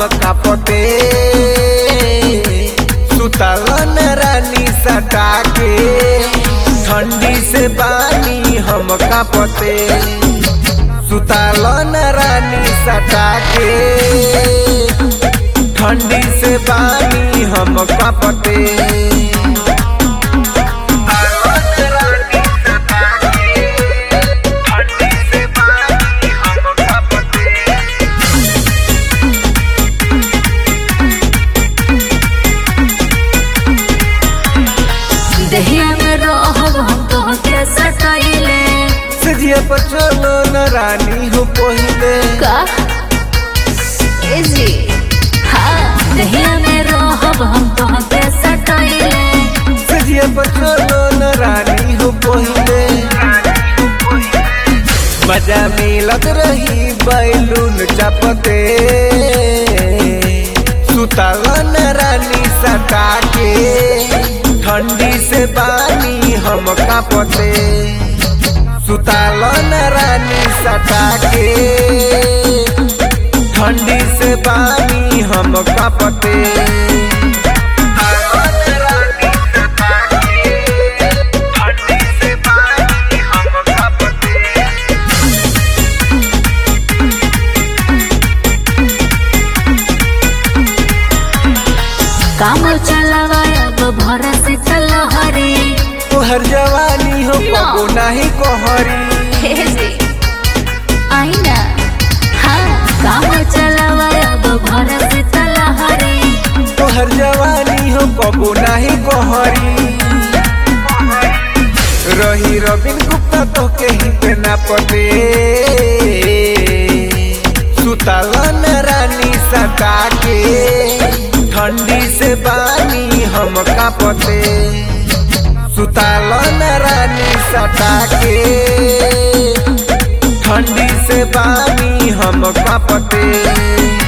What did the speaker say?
कापते सुतलन रानी सटा के ठंडी से बानी हम कापते सुतलन रानी सटा के ठंडी से बानी हम कापते दहिया में रहब हम तोहके सटाइले सजिया पर चलो न रानी हो पहिले का ए जी हाँ दहिया में रहब हम तोहके सटाइले सजिया पर चलो न रानी हो पहिले मजा मिलत रही बैलून चपते सुतलन रानी सटा के ठंडी से बानी हम कापते सुतलन रानी सटा के ठंडी से बानी हम कापते काम चलावा अब भरा से तलहरी तोहर जवानी हो कबो नाही कोहरी हे जी आई ना हाँ काम चलावा अब भरा से तलहरी तोहर जवानी हो कबो नाही कोहरी रही रबिन गुप्ता तो के ही पे ना पते सुतलन रानी सटा के ठंडी से बानी हम कापते सुतलन रानी सटा के ठंडी से बानी हम कापते